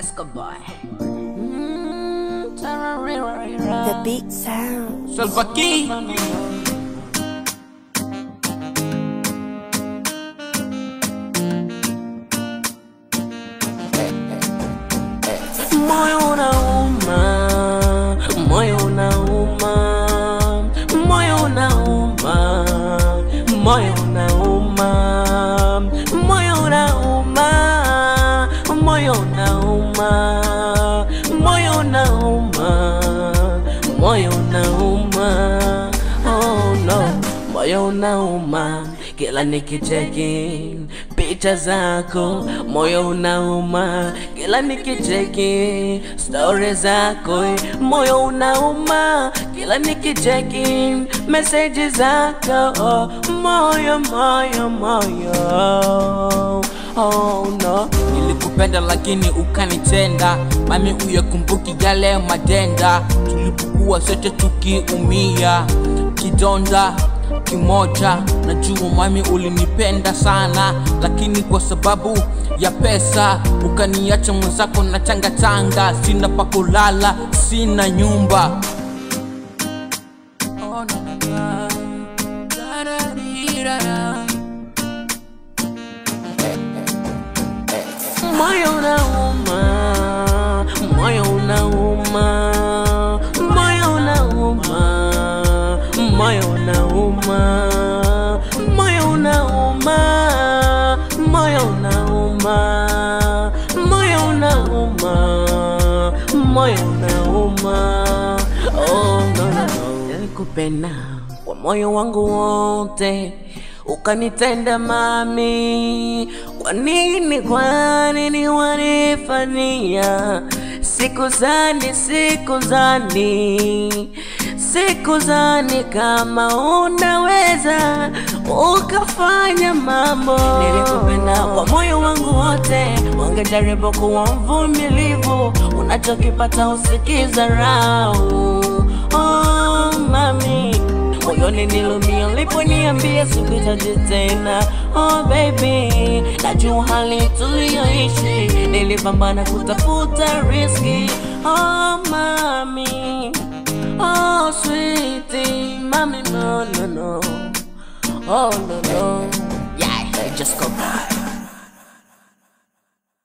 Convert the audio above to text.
Esco boy. Mm, tararira. The beat sound. Salva Key. Moyo unauma, moyo unauma, moyo unauma, moyo unauma, moyo unauma, moyo unauma, moyo unauma, moyo unauma, oh no, moyo unauma kila nikicheki picha zako, moyo unauma kila nikicheki stori zako, moyo unauma kila nikicheki meseji zako, moyo moyo moyo, oh no. Nilikupenda lakini ukanitenda, mami uyakumbuki yale madenda tulipokuwa sote tukiumia, kidonda kimoja. Najua mami ulinipenda sana, lakini kwa sababu ya pesa ukaniacha mwenzako na tangatanga, sina pa kulala, sina nyumba. Oh, na, na, na. Da-da-dee-da-da. Moyo unauma, moyo unauma, moyo unauma, moyo unauma, moyo unauma, moyo unauma, moyo unauma, moyo unauma. Oh, no, no, no. Nilikupenda kwa moyo wangu wote ukanitenda mami, kwa nini, kwa nini wanifanyia? Siku zani, siku zani, siku zani kama unaweza ukafanya mambo. Nilikupenda kwa moyo wangu wote, ungejaribu kuwa mvumilivu, unachokipata usikiza rau. Oh, mami moyoni nilumia uliponiambia sikuhitaji tena. Oh baby, najua hali tuliyoishi, nilipambana kutafuta riski. Oh mami, oh sweetie, mami no no no, oh no no, yeah, just go